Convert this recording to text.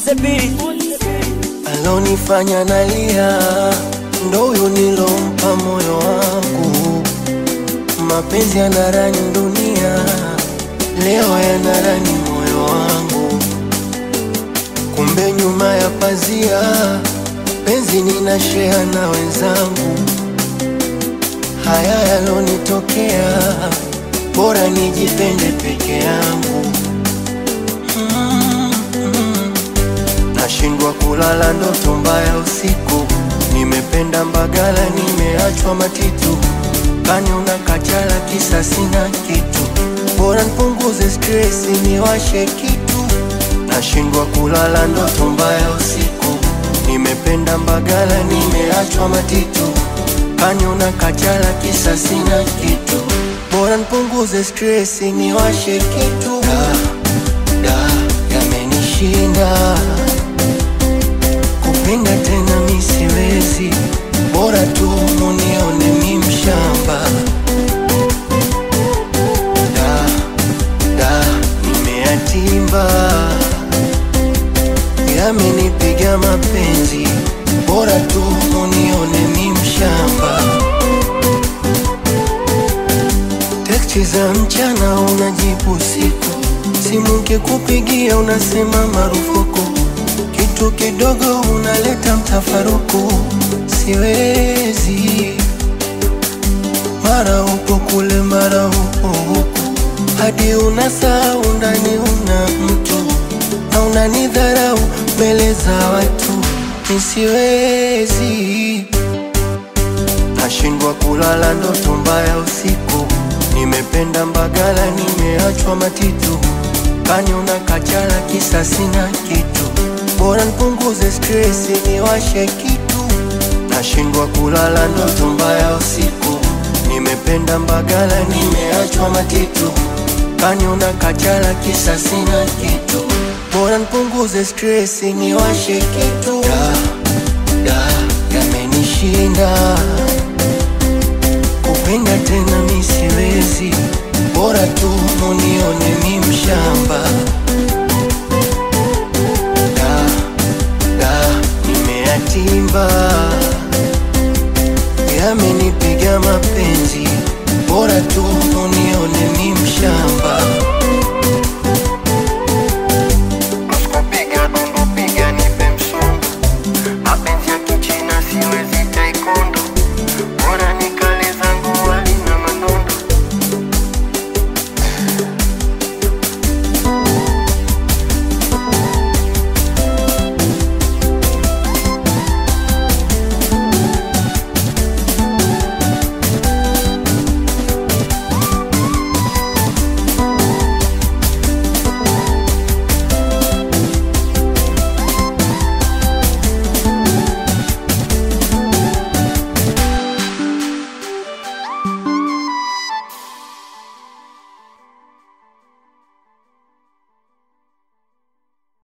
the beat. alonifanya nalia ndo huyu nilompa moyo wangu. Mapenzi yanarani dunia, leo yanarani moyo wangu. Kumbe nyuma ya pazia, penzi ninashea na wenzangu. Haya yalonitokea, bora nijipende peke yangu. Nashindwa kulala ndoto mbaya usiku, nimependa Mbagala, nimeachwa Matitu, kani una kachala kisa sina kitu, bora nipunguze stresi niwashe kitu. Nashindwa kulala ndoto mbaya usiku, nimependa Mbagala, nimeachwa Matitu, kani una kachala kisa sina kitu, bora nipunguze stresi niwashe kitu. Da, da, yamenishinda kupenda tena mi siwezi, bora tu munione mi mshamba. Da, da, nimeyatimba, yamenipiga mapenzi, bora tu munione mi mshamba. Teksti za mchana unajibu usiku, simu kikupigia unasema marufuku, kitu kidogo unaleta mtafaruku. Siwezi, mara upo kule, mara upo huku, hadi unasahau ndani una mtu na unanidharau mbele za watu. Nisiwezi, nashindwa kulala ndoto mbaya usiku, nimependa Mbagala, nimeachwa Matitu, kani una kachala kisa sina kitu, bora nipunguze stresi niwashe kitu. Nashindwa kulala ndoto mbaya usiku, nimependa Mbagala, nimeachwa Matitu, kani una kachala kisa sina kitu, bora nipunguze stresi niwashe kitu. Da, da, yamenishinda kupenda tena mi siwezi, bora tu munione mi mshamba. Da, da, nimeyatimba, yamenipiga mapenzi, bora tu munione mi mshamba. Usikupiga dundu piga nipe msumbu, mapenzi ya kichina siwezi taekwondo, bora ni